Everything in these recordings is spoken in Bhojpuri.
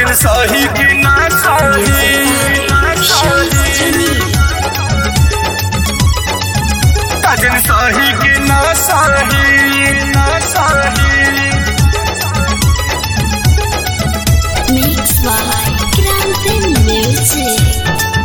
कजन सही कि ना सही कजन सही कि ना सही ना सही Mixed by Grande Music.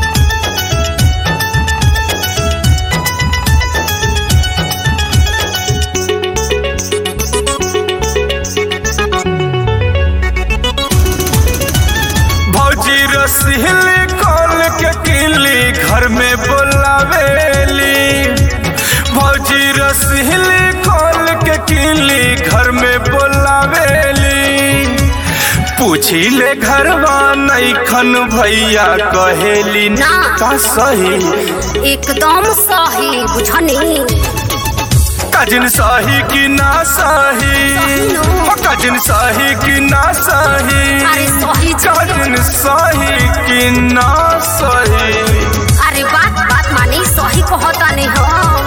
भौजी रसीली खोल के किली घर में बोलावेली भौजी रसीली खोल के किली घर में बोलावेली पूछी ले घरवा नैखन भैया कहेली ना। का सही एकदम सही बुझनी कजिन सही कि ना सही सही नो। हो कजिन सही कि ना सही अरे सही जी। कजिन सही कि ना सही अरे बात बात मानी सही कहता नहीं हम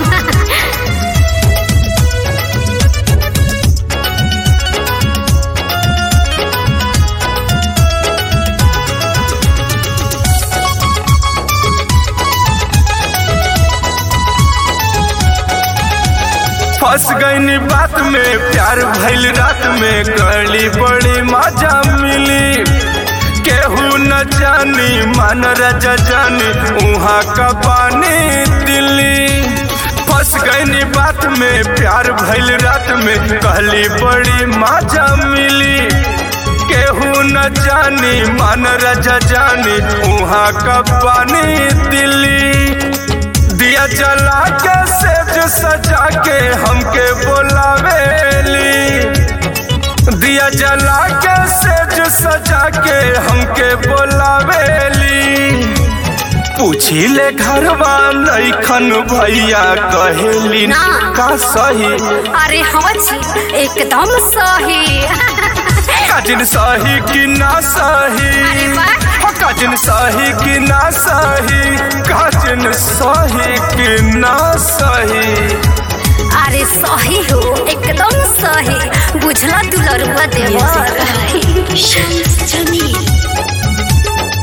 फंस गईनी बात में प्यार भइल रात में गली बड़ी मजा मिली केहू न जानी मन रजा जानी उहाँ का पानी दिल्ली फंस गईनी बात में प्यार भइल रात में कहली बड़ी मजा मिली केहू न जानी मन रजा जानी उहाँ का पानी दिल्ली दिया जला के सेज सजा के हमके बोलावेली दिया जला के सेज सजा के हमके बोलावेली पूछी ले घरवा नैखन भैया कहेली ना। का सही अरे हाँ जी एकदम सही कजिन सही कि ना सही अरे वाह। हो कजिन सही कि ना सही कजिन सही कि ना सही अरे सही हो एकदम सही बुझला दुलरुआ देवर Shams Jamil.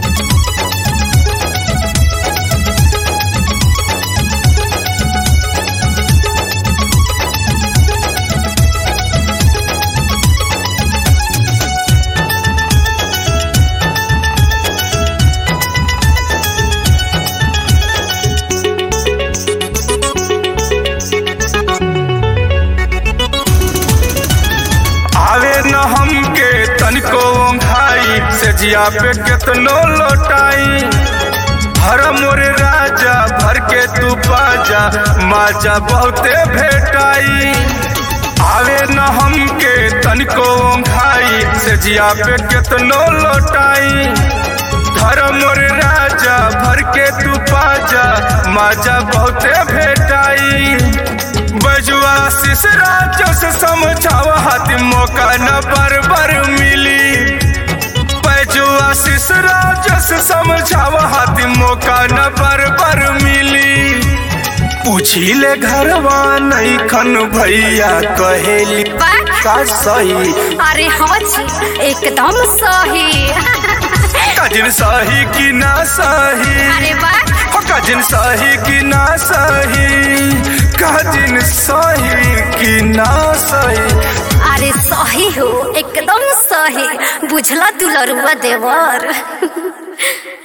आवे न हमके तनिको ओंघाई से जिया पे केतनो लोटाई हर मोरे राजा भर के तू बाजा माजा बहुते भेटाई आवे न हमके तनिको ओंघाई से जिया पे केतनो लोटाई हर मोरे राजा भर के तू बाजा माजा बहुते भेटाई बजुआ शिश राजो से समझावा हाथी मौका न बार बार मिली बजुआ शिश राजो से समझावा हाथी मौका न बार बार मिली पूछी ले घरवा नहीं खन भैया कहेली का सही अरे हाँ जी एकदम सही कजिन सही कि ना सही अरे वाह हो कजिन सही कि ना सही कजिन सही कि ना सही अरे सही हो एकदम सही बुझला दुलरुआ देवर